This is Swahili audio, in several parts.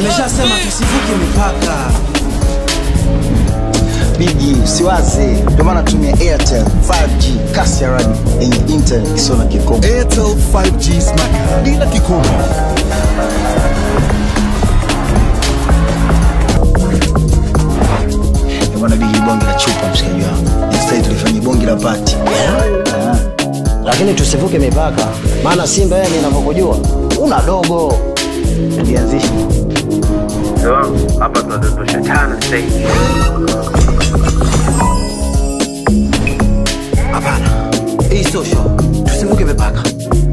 Nimeshasema tusivuke mipaka. Bigi, usiwaze, ndio maana tumia Airtel 5G kasi ya radi yenye internet isiyo na kikomo. Airtel 5G Smart bila kikomo. Ndio maana Bigi bonge la chupa, mshikaji wangu, instead tulifanya bonge la pati. lakini tusivuke mipaka, maana Simba yeye ninavyokujua una dogo. Tulianzisha hapa tunadondosha tano stage Hapana, hii sio show. Tusivuke mipaka.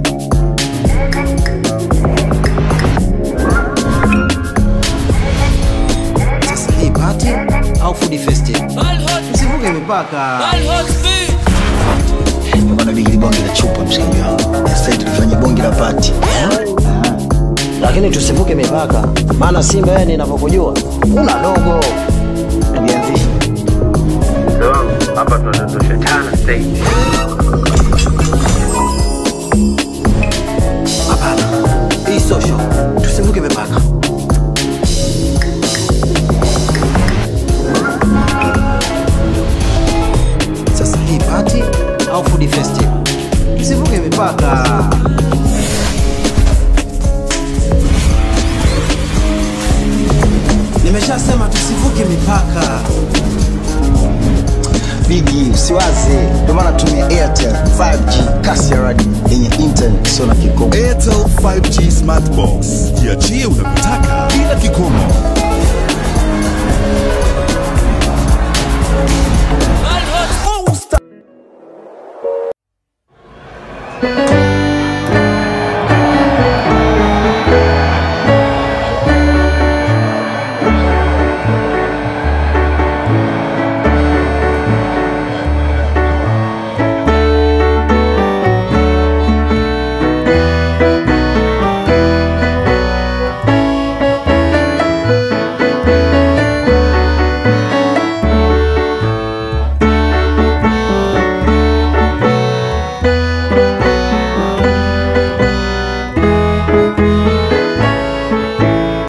Sasa hii party au food festival? Tusivuke mipaka. ndio maana Bigi bonge la chupa, mshikaji wangu, instead tulifanya bonge la pati. Lakini tusivuke mipaka, maana Simba yeye ninavyokujua una dogo. Tulianzisha hapa tunadondosha tano stage Hapana, hii sio show. Tusivuke mipaka. Sasa hii party au food festival? Tusivuke mipaka. Nimeshasema tusivuke mipaka. Bigi, usiwaze, ndio maana tumia Airtel 5G kasi ya radi yenye internet isiyo na kikomo. Airtel 5G Smart Box.